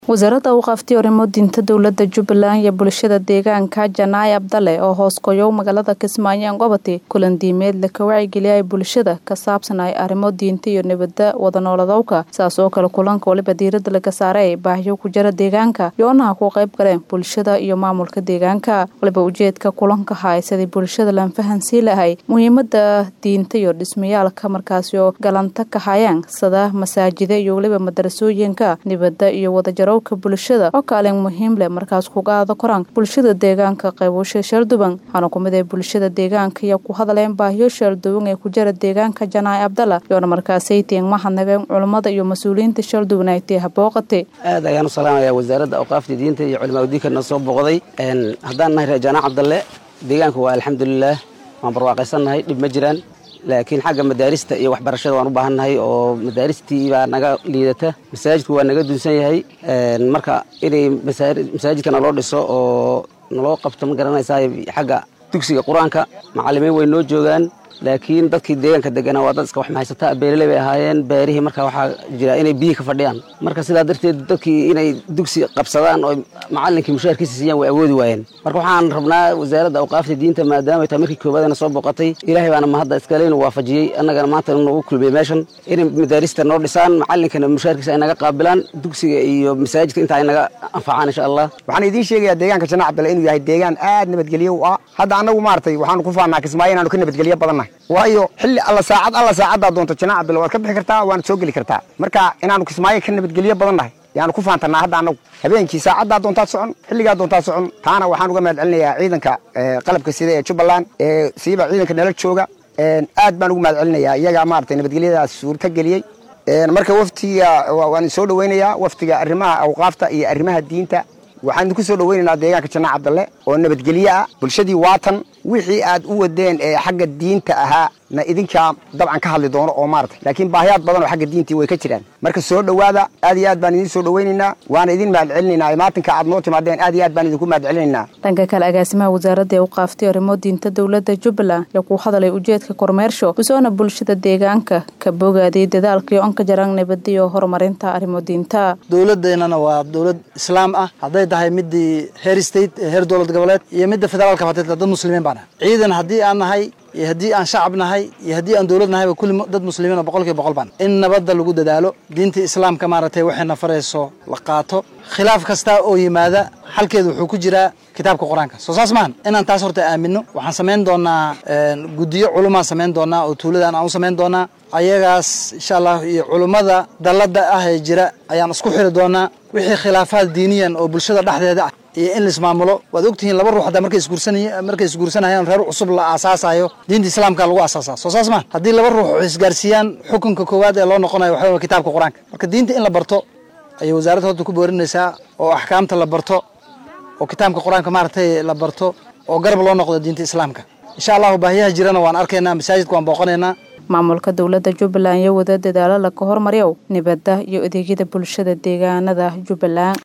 wasaaradda awqaaftii arrimo diinta dowlada jubbaland iyo bulshada deegaanka janaay abdale oo hoos goyow magaalada kismaayo angobati kulan diimeed laka wacyigeliyay bulshada ka saabsanay arrimo diinta iyo nabada wadanoolodowka saas oo kale kulanka waliba diirada laga saaray baahyo ku jira deegaanka yoonaha ku qayb galeen bulshada iyo maamulka deegaanka waliba ujeedka kulanka hay sidii bulshada lan fahansii lahay muhiimada diinta iyo dhismayaalka markaasi oo galanta ka hayaan sida masaajida iyo waliba madarasooyinka nabada iyo wadajaro bulshada oo kaalin muhiim leh markaas kuga aada koraan bulshada deegaanka qaybusha sheelduban waxaana kumid ee bulshada deegaanka iyo ku hadleen baahiyo sheelduban ee ku jira deegaanka janaay abdala yoona markaasay tiin mahadnageen culummada iyo mas-uuliyiinta sheelduban ay tee habooqate aad ayaan u salaamayaa wasaaradda awqaafta diinta iyo culimaa diinkana soo booqday haddaan nahay reer janaac abdalle deegaanka waa alxamdulilaah waan barwaaqaysannahay dhib ma jiraan laakiin xagga madaarista iyo waxbarashada waan u baahannahay oo madaaristii baa naga liidata masaajidku waa naga dunsan yahay marka inay masaajidka naloo dhiso oo naloo qabto ma garanaysaa xagga dugsiga qur-aanka macallimiin way noo joogaan laakiin dadkii deegaanka deganaa waa dad iska wax mahaysataa beeraley bay ahaayeen beerihii marka waxaa jira inay biyi ka fadhiyaan marka sidaa darteed dadkii inay dugsi qabsadaan oo macallinkii mushaarkiisa siiyaan way awoodi waayeen marka waxaan rabnaa wasaaradda awqaafta diinta maadaama taa markii koobaadana soo booqatay ilaahay baana mahadda iskaleynu waafajiyey annagana maanta nagu kulmiyey meeshan inay madaarista noo dhisaan macallinkana mushaarkiisa ay naga qaabilaan dugsiga iyo masaajidka inta ay naga anfacaan insha allah waxaan idiin sheegayaa deegaanka janaac abdalla inuu yahay deegaan aad nabadgelyo u ah hadda annagu maaragtay waxaanu ku faannaa kismaayo inaanu ka nabadgelyo badannahay waayo xilli alla saacad alla saacaddaa doonto janaac abdalla waad ka bixi kartaa waana soo geli kartaa marka inaanu kismaayo ka nabadgelyo badan nahay yaanu ku faantanaa hadda annagu habeenkii saacaddaa doontaad socon xilligaa doontaad socon taana waxaan uga mahad celinayaa ciidanka qalabka sida ee jubbaland ee siiba ciidanka nala jooga aad baan ugu mahad celinayaa iyagaa maaragtay nabadgelyadaas suurta geliyey marka waftiga waan soo dhaweynayaa waftiga arrimaha awqaafta iyo arrimaha diinta waxaan idinku soo dhaweynaynaa deegaanka janaac abdalle oo nabadgelyo ah bulshadii waatan wixii aad u wadeen ee xagga diinta ahaa na idinkaa dabcan ka hadli doono oo maarata laakiin baahiyaad badan oo xagga diintii way ka jiraan marka soo dhowaada aad iyo aad baan idiin soo dhaweynaynaa waana idin mahad celinaynaa maatinka aad noo timaadeen aad iyo aad baan idinku mahad celinaynaa dhanka kale agaasimaha wasaaradda ee u qaaftay arrimo diinta dowladda jubbaland ayaa ku hadalay ujeedka kormeersho usoona bulshada deegaanka ka bogaaday dadaalkii on ka jaran nabada iyo horumarinta arrimo diinta dowladeennana waa dowlad islaam ah hadday tahay midii heer state ee heer dowlad goboleed iyo midda federaalka fatay dad muslimiin baan ah ciidan haddii aan nahay iyo haddii aan shacab nahay iyo haddii aan dowlad nahayba kulli dad muslimiin oo boqol kiiba boqol baan in nabadda lagu dadaalo diinta islaamka maaragtay waxayna farayso la qaato khilaaf kasta oo yimaada xalkeedu wuxuu ku jiraa kitaabka qur-aanka soo saas maahan inaan taas horta aamino waxaan samayn doonaa guddiyo culumaan samayn doonaa oo tuuladan aan u samayn doonaa ayagaas insha allah iyo culummada dalladda ah ee jira ayaan isku xiri doonaa wixii khilaafaad diiniyan oo bulshada dhexdeeda ah iyo in laismaamulo waad ogtihiin laba ruux haddaa markay isguursanay markay isguursanayaan reer cusub la aasaasayo diinta islaamka lagu aasaasaa soo saas maa haddii laba ruux isgaarsiiyaan xukunka koowaad ee loo noqonayo waxaa kitaabka qur-aanka marka diinta in la barto ayay wasaaradda horta ku boorinaysaa oo axkaamta la barto oo kitaabka qur-aanka maaragtay la barto oo garab loo noqdo diinta islaamka insha allahu baahiyaha jirana waan arkaynaa masaajidka waan booqanaynaa maamulka dowladda jubbaland iyo wada dadaalo laga hormaryow nabadda iyo adeegyada bulshada deegaanada jubbaland